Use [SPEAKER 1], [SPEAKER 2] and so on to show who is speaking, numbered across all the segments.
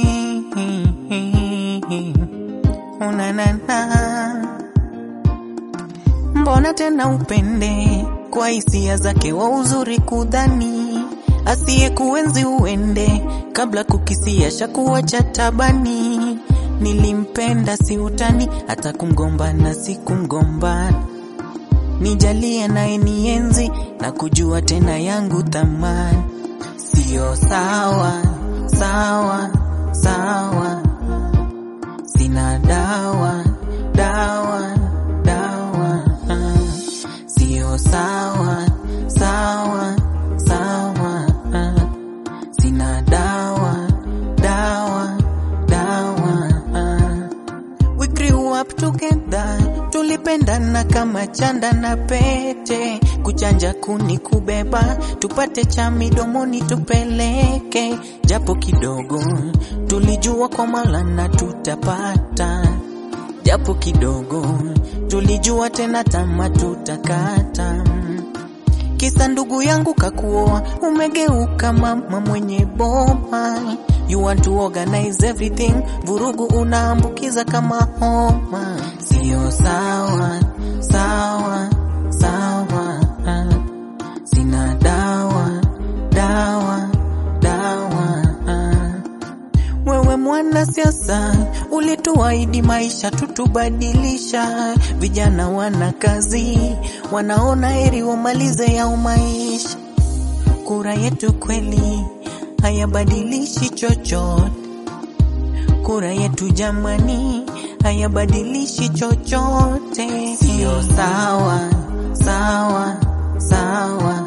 [SPEAKER 1] unanana mbona tena upende kwa hisia zake wa uzuri kudhani asiye kuenzi uende kabla kukisia shakuwa cha tabani nilimpenda si utani hata kumgombana si kumgombana nijalie naye nienzi na kujua tena yangu thamani sio sawa sawa sawa sina dawa dawa dawa ah. sio sawa sawa sawa ah. sina dawa dawa dawa ah. We grew up together, tulipendana kama chanda na pete, kuchanja kuni kubeba, tupate cha midomoni tupeleke, japo kidogo tulijua kwa Maulana tutapata, japo kidogo tulijua tena tama tutakata kisa ndugu yangu kakuoa, umegeuka mama mwenye boma. You want to organize everything, vurugu unaambukiza kama homa. Sio sawa sawa sawa, ah. sina dawa dawa dawa ah. Wewe mwana siasa, ulituahidi maisha tutubadilisha. Vijana wana kazi, wanaona heri wamalize yao maisha. Kura yetu kweli hayabadilishi chochote. Kura yetu jamani, hayabadilishi chochote. Sio sawa sawa sawa,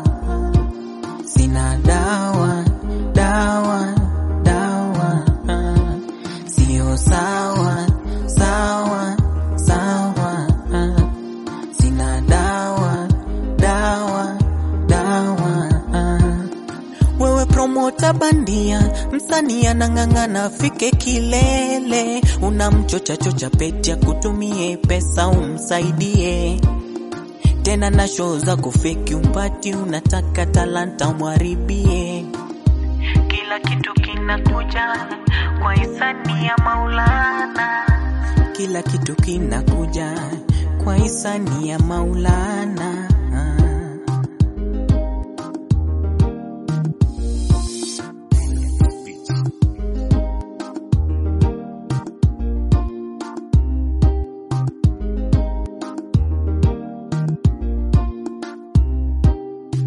[SPEAKER 1] sina dawa dawa dawa ah. Sio sawa sawa sawa ah. Sina dawa dawa dawa ah. Wewe promota bandia, msanii anang'ang'ana afike kilele, unamchocha chocha peti ya kutumie pesa umsaidie tena na show za kufeki umpati, unataka talanta umharibie. Kila kitu kinakuja kwa hisani ya Maulana, kila kitu kinakuja kwa hisani ya Maulana.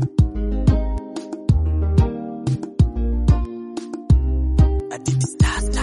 [SPEAKER 1] Aditi Stars